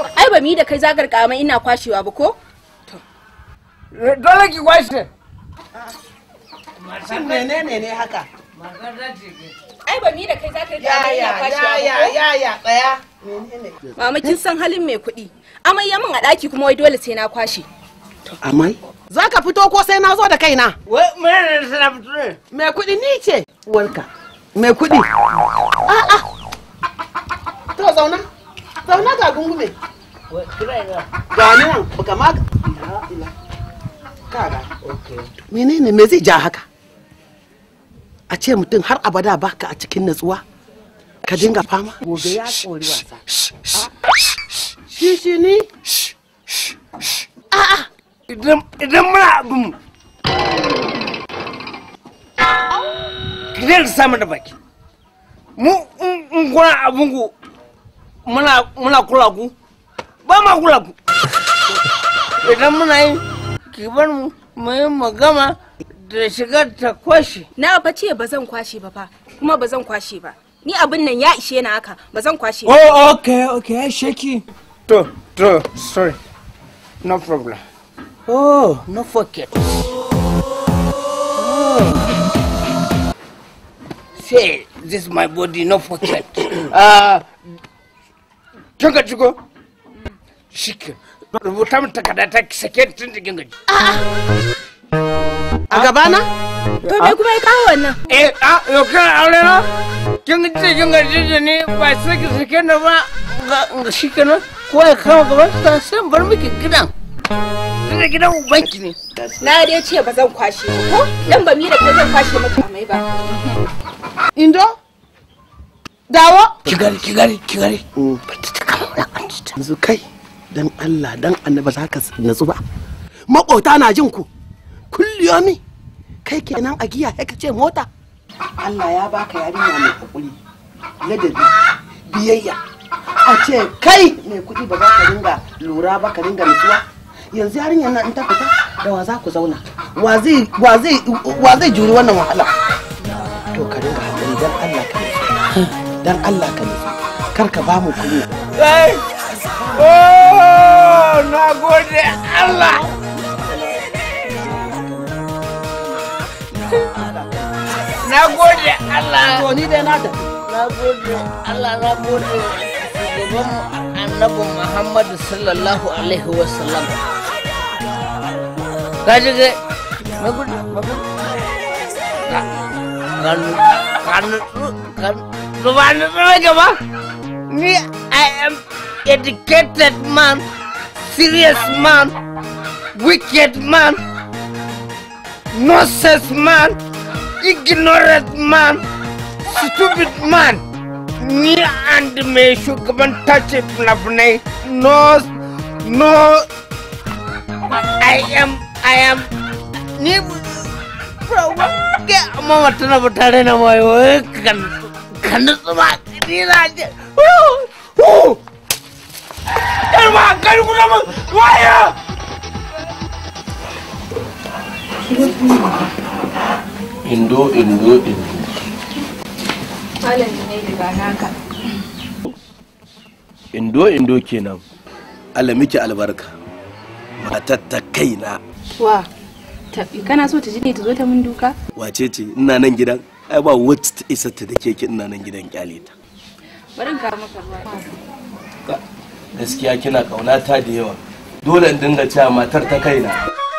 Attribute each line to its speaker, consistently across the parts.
Speaker 1: ai ba mi da kai zagar kama ina kwashewa ba ko
Speaker 2: dole ki kwashe
Speaker 3: Shin menene ne haka?
Speaker 1: ai ba mi da kai zagar kama
Speaker 3: Ya
Speaker 1: ina
Speaker 3: ya
Speaker 1: kwashewa
Speaker 3: ya
Speaker 1: ba ko
Speaker 3: ya ya tsaya. Menene?
Speaker 1: mama kin san halin mai kuɗi amai ya min a ɗaki kuma wai dole sai na kwashe
Speaker 3: Amai? Za ka fito ko sai na zo da kaina?
Speaker 2: wai mene ne sana fito ne
Speaker 3: Mai kuɗi ni ce. Uwarka. Mai kuɗi. A'a. To zauna. Zauna ga gungume.
Speaker 2: wai kira ga
Speaker 3: Ga ni nan baka ma. Ila ila. Kaga. Menene me zai ja haka? A ce mutum har abada baka a cikin natsuwa. Ka dinga fama. Gobe ya kori wasa. Shi shi ni.
Speaker 2: idan idan muna abin ki zai samu da baki mu in in kuna abin ku muna muna kula ku ba ma kula ku idan muna yi ki bar mu mu yi magama da shigar ta kwashe
Speaker 1: na fa ce ba zan kwashe ba fa kuma ba zan kwashe ba ni abin nan ya ishe na haka ba zan kwashe ba
Speaker 2: Oh, okay, okay, shaki. To, to, sorry. No problem. Oh, no forget. Oh. Say, this is my body, no forget. Uh, kin gaji ko? Shike. Rubuta min takarda ta ki sake tun da kin gaji.
Speaker 3: A gabana?
Speaker 1: to me kuma ya kawo wannan
Speaker 2: Eh, ah, yau kana aure na? Kin gaji kin gaji da ni ba sai ki sake ni ba. Ga ga shi kenan. Ko ya kama gaban sa sai in bar miki gidan. Tunda gidan ubanki ne.
Speaker 1: na dai ce ba zan kwashe ba ko dan ba mi da kai zan kwashe maka amai ba
Speaker 3: Indo? Dawo?
Speaker 2: Kigari, kigari, kigari.
Speaker 3: Yanzu kai dan Allah dan annaba za ka natsu ba. Maƙota na jin ku. Kulliyomi. Kai kenan a giya ya ce mota. Allah ya baka yarinya mai hakuri. Ladabi. Biyayya. A ce kai mai kuɗi ba za ka dinga lura ba ka dinga nutsuwa. Yanzu yarinyar nan in ta fita da wa za ku zauna. Wa zai wa zai wa zai juri wannan wahala. To ka dinga hakuri dan Allah ka nutsu. Dan Allah ka nutsu. Kar ka ba mu kunya.
Speaker 2: Kai! Oh, na gode Allah! Na gode Allah!
Speaker 3: To ni dai na tafi.
Speaker 2: Na gode Allah, na gode shugaban annabi Muhammadu sallallahu Alaihi wasallam. Kaji ga na gode, na gode. Kanu, kanu, kanu, ba ni tsara gaba. Ni, I am educated man, serious man, wicked man, nonsense man, ignorant man, stupid man. Ni and me shugaban tace fina-finai. No, no, I am, I am, ni, bro, ke amma mata na tare na mai wai kan, kan tsuma, ni na je. Yarma, kan kuna mun, waya!
Speaker 4: indo indo indo
Speaker 1: malam ne daga naka
Speaker 4: indo indo kenan Allah miki albarka matar ta kaina
Speaker 1: wa tafi kana so ta ji ne ta zo ta mun duka
Speaker 4: wace ce ina nan gidan ai ba wacce ta isa ta da keke ina nan gidan kyale ta
Speaker 1: bari in kawo maka ruwa
Speaker 4: gaskiya kina kaunata da yawa dole in dinga cewa matar ta kaina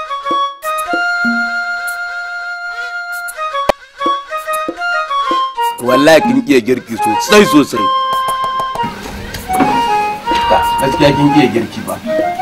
Speaker 4: wallahi kin iya girki sosai sosai gaskiya kin iya girki ba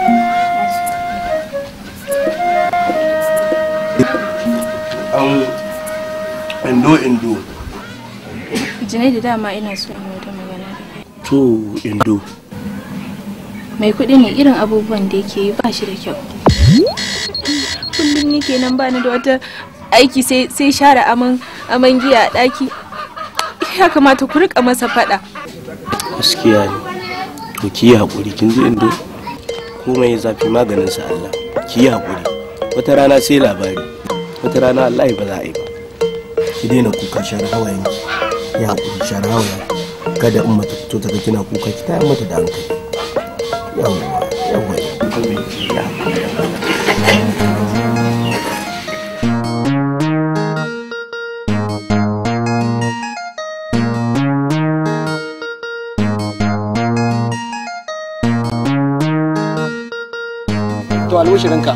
Speaker 4: an indo indo
Speaker 1: jinai da dama ina so in yi wata magana da kai
Speaker 4: to indo
Speaker 1: mai kuɗi ne irin abubuwan da yake yi ba shi da kyau kullum ni kenan ba ni da wata aiki sai sai share aman aman giya a ɗaki ya kamata ku rika masa faɗa
Speaker 4: gaskiya ne to ki yi haƙuri kin ji indo komai ya zafi maganin sa Allah ki yi haƙuri wata rana sai labari wata rana Allah ba za a yi ba ki daina kuka share hawayen ki ya haƙuri share hawayen kada in mata fito ta ga kina kuka ki tayar mata da hankali
Speaker 3: to almushirinka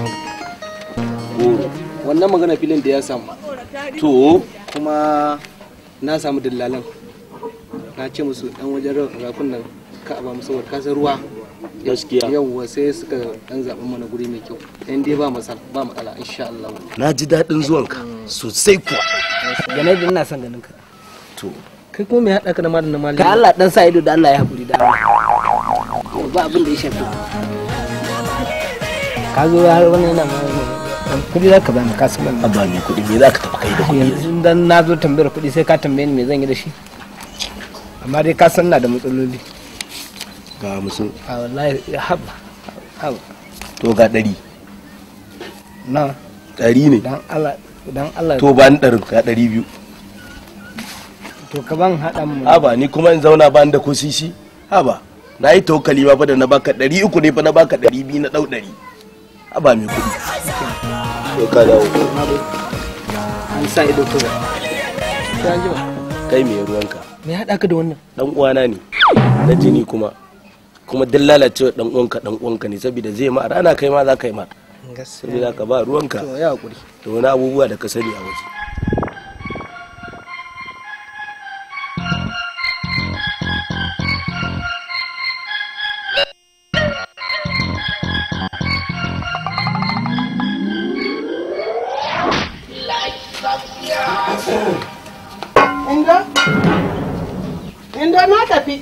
Speaker 3: wannan magana filin da ya samu
Speaker 4: to
Speaker 3: kuma na samu dillalan na ce musu dan wajen rafin nan ka ba musu saboda kasar ruwa
Speaker 4: gaskiya
Speaker 3: yawwa sai suka dan zaɓi mana guri mai kyau in dai ba matsala ba matsala insha Allah
Speaker 4: na ji daɗin zuwanka sosai kuwa
Speaker 2: Ganai da ina son ganin ka.
Speaker 4: to
Speaker 3: kai kuma me haɗa ka da malam na malam
Speaker 2: Ka Allah dan sa ido da Allah ya haƙuri da Allah. Ba abin da ya shafi. Ka zo har wani yana ma dan kudi za ka bani ka san ban.
Speaker 4: abba mai kuɗi me za ka taɓa kai da kuɗi
Speaker 2: Yanzu dan na zo tambayar kuɗi sai ka tambaye ni me zan yi da shi. Amma dai ka san na da matsaloli.
Speaker 4: ga musu
Speaker 2: A wallahi ya haba. Haba.
Speaker 4: to ga ɗari
Speaker 2: Na
Speaker 4: ɗari ne
Speaker 2: dan Allah dan Allah
Speaker 4: to ba ni ɗarin ga ɗari biyu
Speaker 2: to ka ban haɗa mu.
Speaker 4: haba ni kuma in zauna ba ni da ko sisi haba na yi tokali ma fa da na baka ɗari uku ne fa na baka ɗari biyu na ɗau ɗari haba mai kuɗi to ka dawo
Speaker 2: An sa ido kawai. Sai an jima.
Speaker 4: kai mai ruwanka
Speaker 2: Me ya haɗa ka da wannan?
Speaker 4: dan uwana ne na jini kuma kuma duk lalacewa dan uwanka dan uwanka ne saboda zai ma rana kai ma za ka yi ma saboda ka ba ruwanka
Speaker 3: to ya hakuri
Speaker 4: da wani abubuwa da ka sani a waje
Speaker 3: inda inda na tafi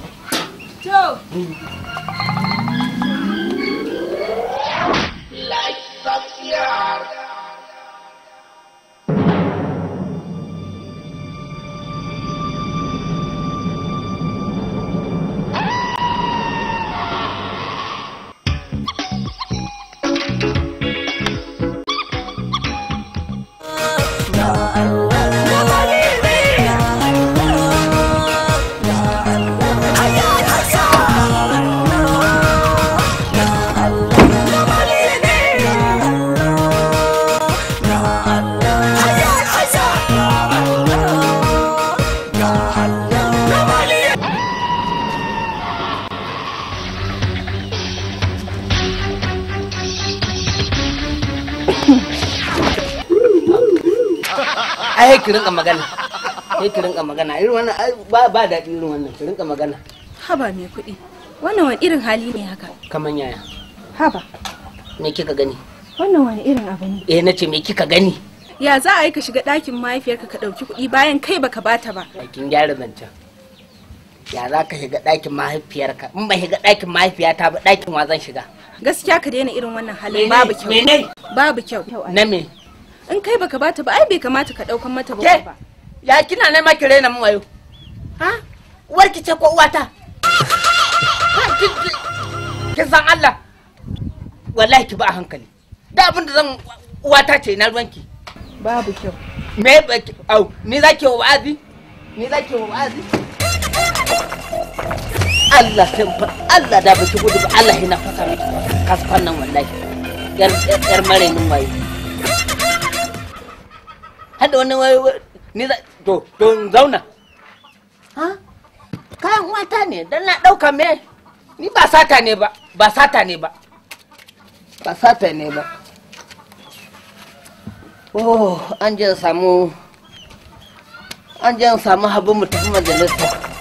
Speaker 2: ai ki rinka magana sai ki rinka magana irin wannan ai ba ba daɗi irin wannan ki rinka magana
Speaker 1: haba mai kuɗi wannan wani irin hali ne haka
Speaker 2: kaman yaya
Speaker 1: haba
Speaker 2: me kika gani
Speaker 1: wannan wani irin abu ne
Speaker 2: eh nace me kika gani
Speaker 1: ya za a yi ka shiga ɗakin mahaifiyarka ka ɗauki kuɗi bayan kai baka bata ba
Speaker 2: a kin gyara zancen ya za ka shiga ɗakin mahaifiyarka in ba shiga ɗakin mahaifiyata ba ɗakin wa zan shiga
Speaker 1: gaskiya ka daina irin wannan halin
Speaker 2: Mene?
Speaker 1: babu kyau
Speaker 2: Mene?
Speaker 1: babu kyau
Speaker 2: na me
Speaker 1: in kai baka bata ba ai bai kamata ka ɗaukan mata ba
Speaker 2: ke
Speaker 1: ba
Speaker 2: ya kina nema ki raina mun wayo ha uwarki ce ko uwata Ha, kin- kin- kin san Allah wallahi ki ba a hankali da abin da zan uwata ce na ruwanki
Speaker 1: babu kyau
Speaker 2: me ba ki au ni za ki wa wa'azi ni za ki wa wa'azi Allah sai fa- Allah da baki gudu ba Allah yana fasa miki kasfan nan wallahi yar yar yar marainin wayo hada wani wayo ni za to to in zauna ha kayan wata ne dan na dauka me ni ba sata ne ba ba sata ne ba ba sata ne ba oh an je samu an je samu habu mu tafi majalisa